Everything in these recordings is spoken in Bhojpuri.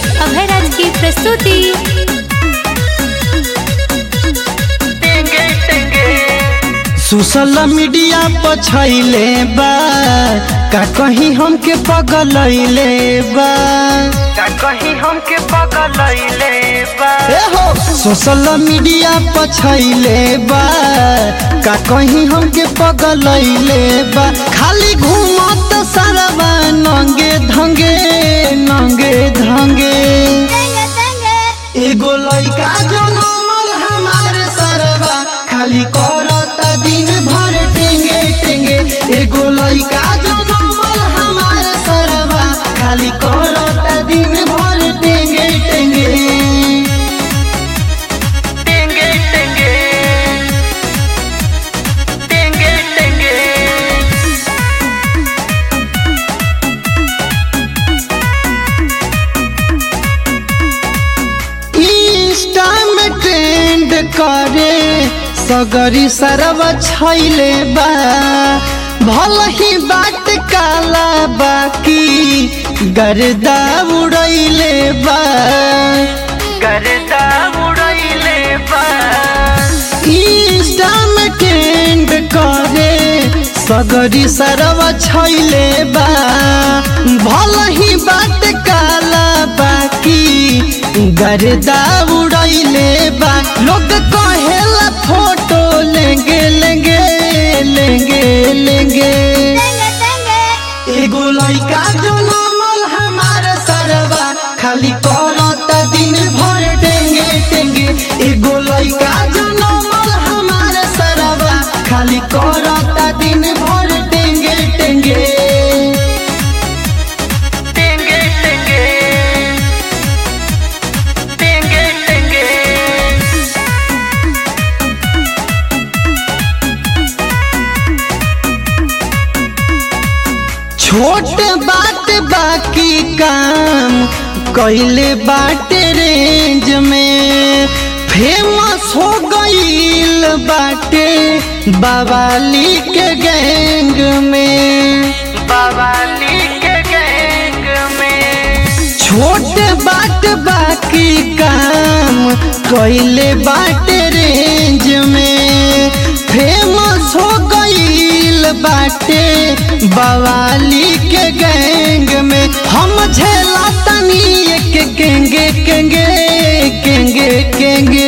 अभयराज की प्रस्तुति सोशल मीडिया पर छैले बा का कहीं हमके पगलैले बा का कहीं हमके पगलैले बा ए हो सोशल मीडिया पर छैले बा का कहीं हमके पगलैले बा खाली घूमत सरवा नंगे धंगे नंगे धंगे एगो लइका जनमल हमारे सरवा खाली करता दिन भर टेंगे टेंगे एगो लइका जनमल हमारे सरवा खाली करता दिन भर टेंगे टेंगे टेंगे टेंगे टेंगे टेंगे इंस्टा में ट्रेंड करे सगरी सरवा छैले बा भल ही बाट काला बाकी गर्दा उड़ैले बा करता उड़ैले बा इंस्टा में ट्रेंड करे सगरी सरवा छैले बा भल ही बाट काला बाकी गर्दा उड़ैले बा लोग कहेला फोटो लेंगे लेंगे लेंगे लेंगे एगो लइका जो नमल हमारे सरवा खाली करता दिन भर टेंगे टेंगे एगो लइका जो नमल हमारे सरवा खाली करता दिन भर टेंगे टेंगे टेंगे टेंगे टेंगे टेंगे छोट बात बाकी काम कैले बाटे रेंज में फेमस हो गईल बाटे बवाली के गैंग में बवाली के गैंग में छोट बात बाकी काम कैले बाटे रेंज में फेमस हो गईल बाटे बवाली के गैंग में हम झेला तनी एक केंगे केंगे केंगे केंगे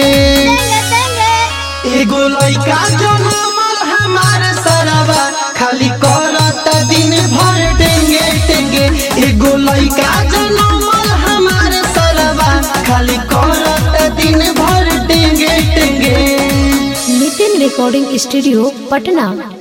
एगो लइका जो नमल हमारे सरवा खाली करता दिन भर टेंगे टेंगे एगो लइका जो नमल हमारे सरवा खाली करता दिन भर टेंगे टेंगे नितिन रिकॉर्डिंग स्टूडियो पटना